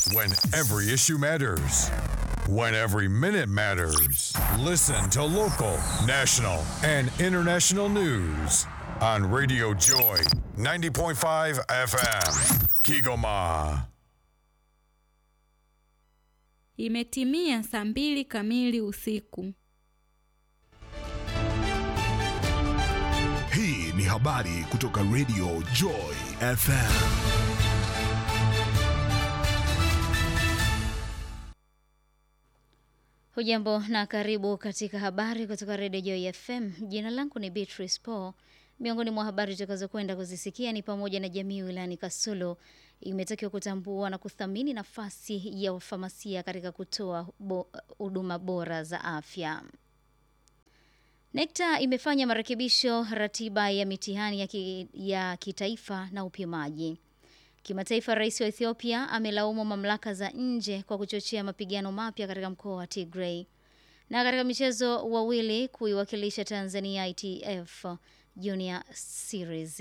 When every issue matters. When every minute matters. Listen to local, national, and international news on Radio Joy 90.5 FM. Kigoma. Imetimia saa mbili kamili usiku. Hii ni habari kutoka Radio Joy FM. Hujambo na karibu katika habari kutoka Radio Joy FM. Jina langu ni Beatrice Paul. Miongoni mwa habari tutakazokwenda kuzisikia ni pamoja na jamii wilayani Kasulo imetakiwa kutambua na kuthamini nafasi ya wafamasia katika kutoa huduma bo, bora za afya. NECTA imefanya marekebisho ratiba ya mitihani ya, ki, ya kitaifa na upimaji. Kimataifa, rais wa Ethiopia amelaumu mamlaka za nje kwa kuchochea mapigano mapya katika mkoa wa Tigray. Na katika michezo, wawili kuiwakilisha Tanzania ITF Junior Series.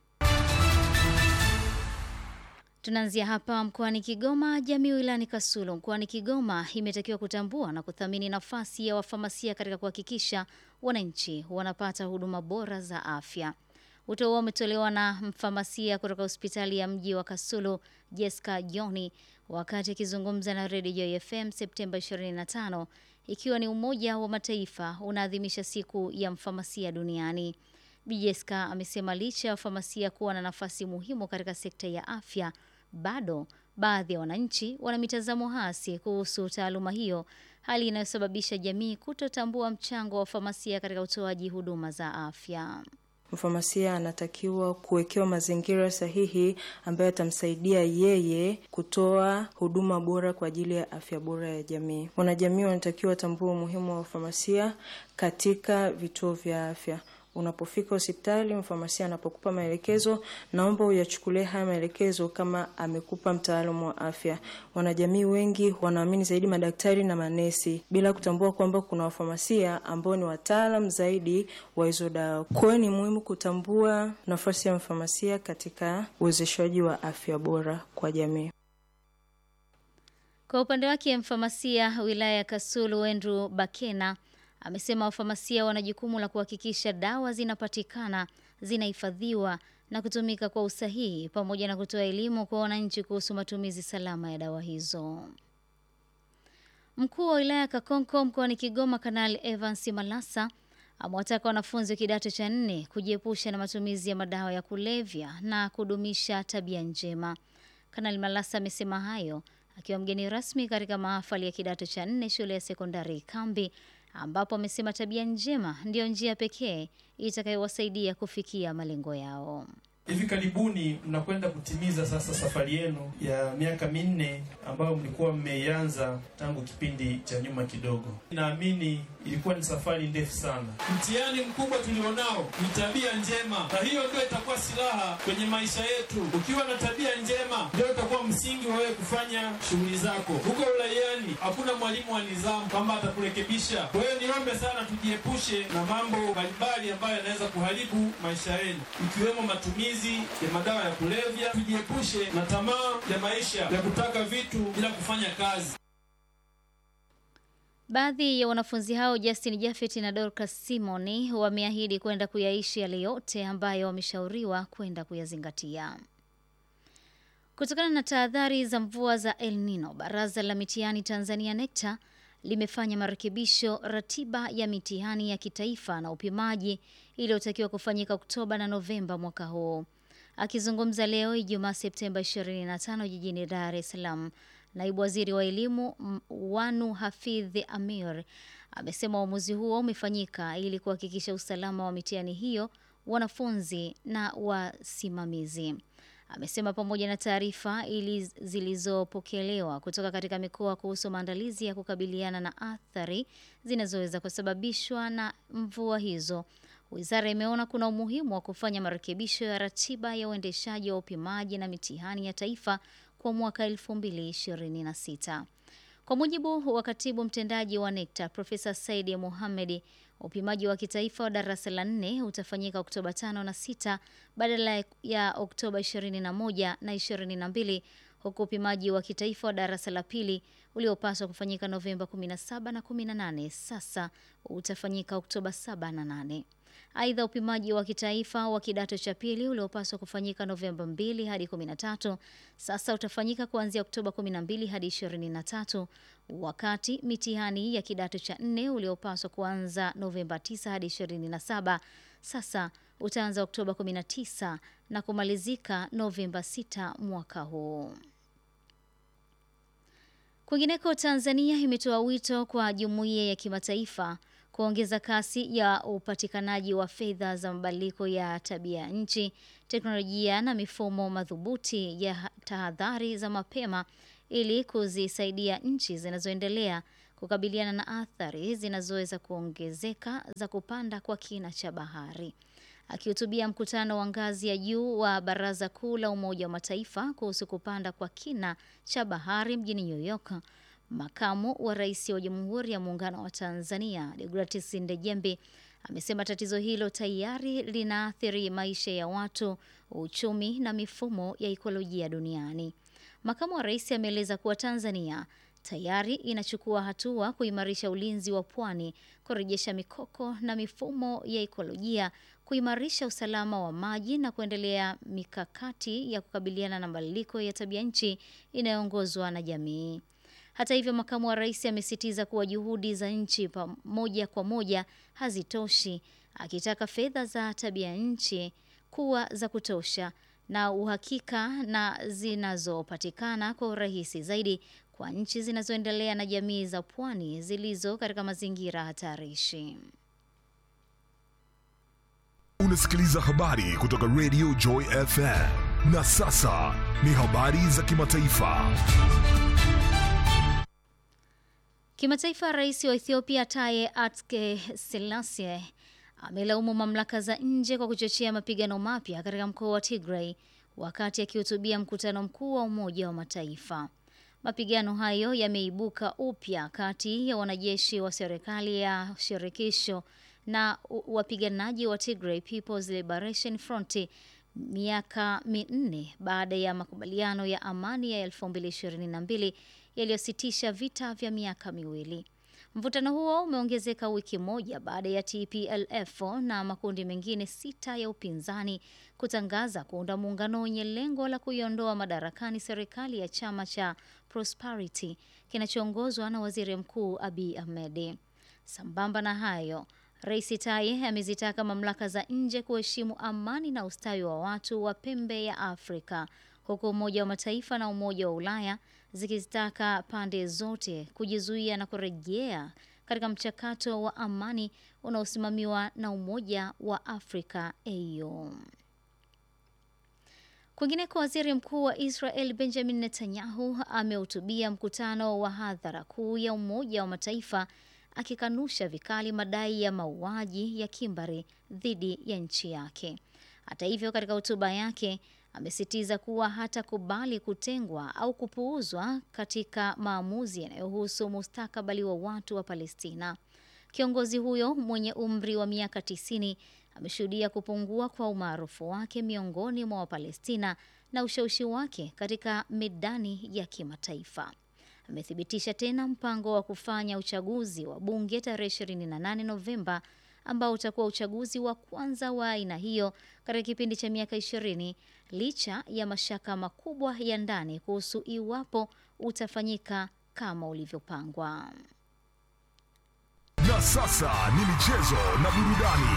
Tunaanzia hapa mkoani Kigoma. Jamii wilayani Kasulo mkoani Kigoma imetakiwa kutambua na kuthamini nafasi ya wafamasia katika kuhakikisha wananchi wanapata huduma bora za afya. Wito huo umetolewa na mfamasia kutoka hospitali ya mji wa Kasulo, Jessica Joni, wakati akizungumza na Radio Joy FM Septemba 25, ikiwa ni Umoja wa Mataifa unaadhimisha siku ya mfamasia duniani. Bi Jessica amesema licha ya wafamasia kuwa na nafasi muhimu katika sekta ya afya, bado baadhi ya wananchi wana mitazamo hasi kuhusu taaluma hiyo, hali inayosababisha jamii kutotambua mchango wa wafamasia katika utoaji huduma za afya. Mfamasia anatakiwa kuwekewa mazingira sahihi ambayo yatamsaidia yeye kutoa huduma bora kwa ajili ya afya bora ya jamii. Wanajamii wanatakiwa watambue umuhimu wa wafamasia katika vituo vya afya. Unapofika hospitali, mfamasia anapokupa maelekezo, naomba uyachukulie haya maelekezo kama amekupa mtaalamu wa afya. Wanajamii wengi wanaamini zaidi madaktari na manesi bila kutambua kwamba kuna wafamasia ambao ni wataalam zaidi wa hizo dawa. Kwa hiyo ni muhimu kutambua nafasi ya mfamasia katika uwezeshaji wa afya bora kwa jamii. Kwa upande wake, mfamasia wilaya ya Kasulu Andrew Bakena amesema wafamasia wana jukumu la kuhakikisha dawa zinapatikana, zinahifadhiwa na kutumika kwa usahihi pamoja na kutoa elimu kwa wananchi kuhusu matumizi salama ya dawa hizo. Mkuu wa wilaya ya Kakonko mkoani Kigoma, Kanali Evans Malasa amewataka wanafunzi wa kidato cha nne kujiepusha na matumizi ya madawa ya kulevya na kudumisha tabia njema. Kanali Malasa amesema hayo akiwa mgeni rasmi katika mahafali ya kidato cha nne shule ya sekondari Kambi ambapo amesema tabia njema ndiyo njia pekee itakayowasaidia kufikia malengo yao. Hivi karibuni mnakwenda kutimiza sasa safari yenu ya miaka minne ambayo mlikuwa mmeianza tangu kipindi cha nyuma kidogo. Naamini ilikuwa ni safari ndefu sana. Mtihani mkubwa tulionao ni tabia njema, na hiyo ndio itakuwa silaha kwenye maisha yetu. Ukiwa na tabia njema, ndio itakuwa msingi wa wewe kufanya shughuli zako. Huko uraiani hakuna mwalimu wa nidhamu kwamba atakurekebisha. Kwa hiyo niombe sana tujiepushe na mambo mbalimbali ambayo yanaweza kuharibu maisha yenu, ikiwemo matumizi ya madawa ya kulevya. Tujiepushe na tamaa ya maisha ya kutaka vitu bila kufanya kazi. Baadhi ya wanafunzi hao Justin Jafet na Dorcas Simoni wameahidi kwenda kuyaishi yale yote ambayo wameshauriwa kwenda kuyazingatia. Kutokana na tahadhari za mvua za El Nino, Baraza la Mitihani Tanzania NECTA limefanya marekebisho ratiba ya mitihani ya kitaifa na upimaji iliyotakiwa kufanyika Oktoba na Novemba mwaka huu. Akizungumza leo Ijumaa Septemba 25 jijini Dar es Salaam, naibu waziri wa elimu Wanu Hafidh Amir amesema uamuzi huo umefanyika ili kuhakikisha usalama wa mitihani hiyo, wanafunzi na wasimamizi. Amesema pamoja na taarifa ili zilizopokelewa kutoka katika mikoa kuhusu maandalizi ya kukabiliana na athari zinazoweza kusababishwa na mvua hizo, wizara imeona kuna umuhimu wa kufanya marekebisho ya ratiba ya uendeshaji wa upimaji na mitihani ya taifa kwa mwaka 2026. Kwa mujibu wa katibu mtendaji wa NECTA Profesa Saidi Mohamed, upimaji wa kitaifa wa darasa la nne utafanyika Oktoba 5 na 6 badala ya Oktoba 21 na 22 huku upimaji wa kitaifa wa darasa la pili uliopaswa kufanyika Novemba 17 na 18 sasa utafanyika Oktoba 7 na 8. Aidha, upimaji wa kitaifa wa kidato cha pili uliopaswa kufanyika Novemba 2 hadi 13 sasa utafanyika kuanzia Oktoba 12 hadi 23, wakati mitihani ya kidato cha nne uliopaswa kuanza Novemba 9 hadi 27 sasa utaanza Oktoba 19 na kumalizika Novemba 6 mwaka huu. Kwingineko, Tanzania imetoa wito kwa jumuiya ya kimataifa kuongeza kasi ya upatikanaji wa fedha za mabadiliko ya tabia nchi, teknolojia na mifumo madhubuti ya tahadhari za mapema ili kuzisaidia nchi zinazoendelea kukabiliana na athari zinazoweza kuongezeka za kupanda kwa kina cha bahari. Akihutubia mkutano wa ngazi ya juu wa Baraza Kuu la Umoja wa Mataifa kuhusu kupanda kwa kina cha bahari mjini New York, makamu wa rais wa Jamhuri ya Muungano wa Tanzania Deogratias Ndejembi amesema tatizo hilo tayari linaathiri maisha ya watu, uchumi na mifumo ya ikolojia duniani. Makamu wa rais ameeleza kuwa Tanzania tayari inachukua hatua kuimarisha ulinzi wa pwani, kurejesha mikoko na mifumo ya ikolojia, kuimarisha usalama wa maji na kuendelea mikakati ya kukabiliana na mabadiliko ya tabia nchi inayoongozwa na jamii. Hata hivyo, makamu wa rais amesisitiza kuwa juhudi za nchi moja kwa moja hazitoshi, akitaka fedha za tabia nchi kuwa za kutosha na uhakika na zinazopatikana kwa urahisi zaidi kwa nchi zinazoendelea na jamii za pwani zilizo katika mazingira hatarishi. Unasikiliza habari kutoka Radio Joy FM. Na sasa ni habari za kimataifa. Kimataifa, rais wa Ethiopia Taye Atske Selassie amelaumu mamlaka za nje kwa kuchochea mapigano mapya katika mkoa wa Tigray wakati akihutubia mkutano mkuu wa Umoja wa Mataifa. Mapigano hayo yameibuka upya kati ya wanajeshi wa serikali ya shirikisho na wapiganaji wa Tigray People's Liberation Front miaka minne baada ya makubaliano ya amani ya 2022 yaliyositisha vita vya miaka miwili. Mvutano huo umeongezeka wiki moja baada ya TPLF na makundi mengine sita ya upinzani kutangaza kuunda muungano wenye lengo la kuiondoa madarakani serikali ya chama cha Prosperity kinachoongozwa na Waziri Mkuu Abiy Ahmed. Sambamba na hayo, Rais Taye amezitaka mamlaka za nje kuheshimu amani na ustawi wa watu wa pembe ya Afrika, huku Umoja wa Mataifa na Umoja wa Ulaya zikizitaka pande zote kujizuia na kurejea katika mchakato wa amani unaosimamiwa na Umoja wa Afrika AU. Kwingineko, waziri mkuu wa Israel Benjamin Netanyahu amehutubia mkutano wa hadhara kuu ya Umoja wa Mataifa akikanusha vikali madai ya mauaji ya kimbari dhidi ya nchi yake. Hata hivyo, katika hotuba yake amesitiza kuwa hatakubali kutengwa au kupuuzwa katika maamuzi yanayohusu mustakabali wa watu wa Palestina. Kiongozi huyo mwenye umri wa miaka 90 ameshuhudia kupungua kwa umaarufu wake miongoni mwa Wapalestina na ushawishi wake katika medani ya kimataifa. Amethibitisha tena mpango wa kufanya uchaguzi wa bunge tarehe 28 Novemba ambao utakuwa uchaguzi wa kwanza wa aina hiyo katika kipindi cha miaka 20 licha ya mashaka makubwa ya ndani kuhusu iwapo utafanyika kama ulivyopangwa. Na sasa ni michezo na burudani.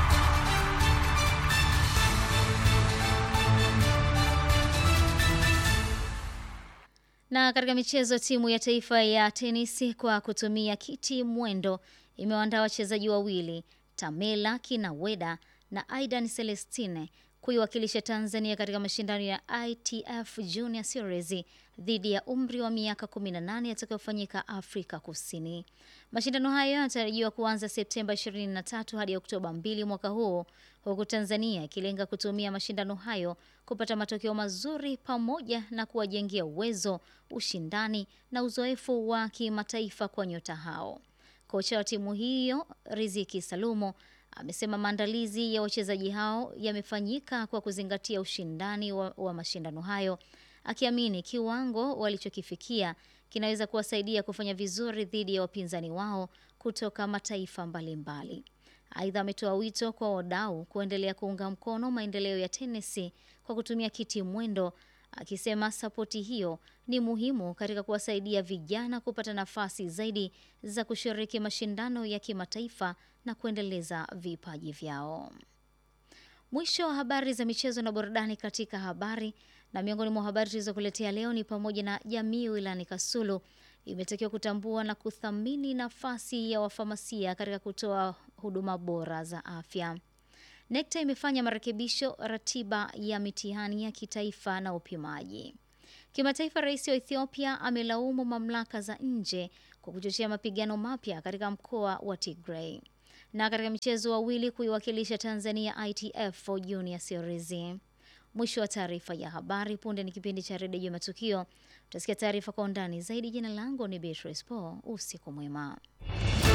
Na katika michezo, timu ya taifa ya tenisi kwa kutumia kiti mwendo imewaandaa wachezaji wawili Tamela Kinaweda na Aidan Celestine kuiwakilisha Tanzania katika mashindano ya ITF Junior Series dhidi ya umri wa miaka 18 yatakayofanyika Afrika Kusini. Mashindano hayo yanatarajiwa kuanza Septemba 23 hadi Oktoba 2 mwaka huu, huku Tanzania ikilenga kutumia mashindano hayo kupata matokeo mazuri pamoja na kuwajengea uwezo, ushindani na uzoefu wa kimataifa kwa nyota hao. Kocha wa timu hiyo Riziki Salumo amesema maandalizi ya wachezaji hao yamefanyika kwa kuzingatia ushindani wa, wa mashindano hayo, akiamini kiwango walichokifikia kinaweza kuwasaidia kufanya vizuri dhidi ya wapinzani wao kutoka mataifa mbalimbali. Aidha, ametoa wito kwa wadau kuendelea kuunga mkono maendeleo ya tenisi kwa kutumia kiti mwendo, akisema sapoti hiyo ni muhimu katika kuwasaidia vijana kupata nafasi zaidi za kushiriki mashindano ya kimataifa na kuendeleza vipaji vyao. Mwisho wa habari za michezo na burudani katika habari na miongoni mwa habari tulizokuletea leo ni pamoja na jamii wilayani Kasulu imetakiwa kutambua na kuthamini nafasi ya wafamasia katika kutoa huduma bora za afya. NECTA imefanya marekebisho ratiba ya mitihani ya kitaifa na upimaji. Kimataifa, rais wa Ethiopia amelaumu mamlaka za nje kwa kuchochea mapigano mapya katika mkoa wa Tigray. Na katika michezo, wawili kuiwakilisha Tanzania ITF Junior Series. Mwisho wa taarifa ya habari. Punde ni kipindi cha redio ya matukio. Utasikia taarifa kwa undani zaidi. Jina langu ni Beatrice Paul. Usiku mwema.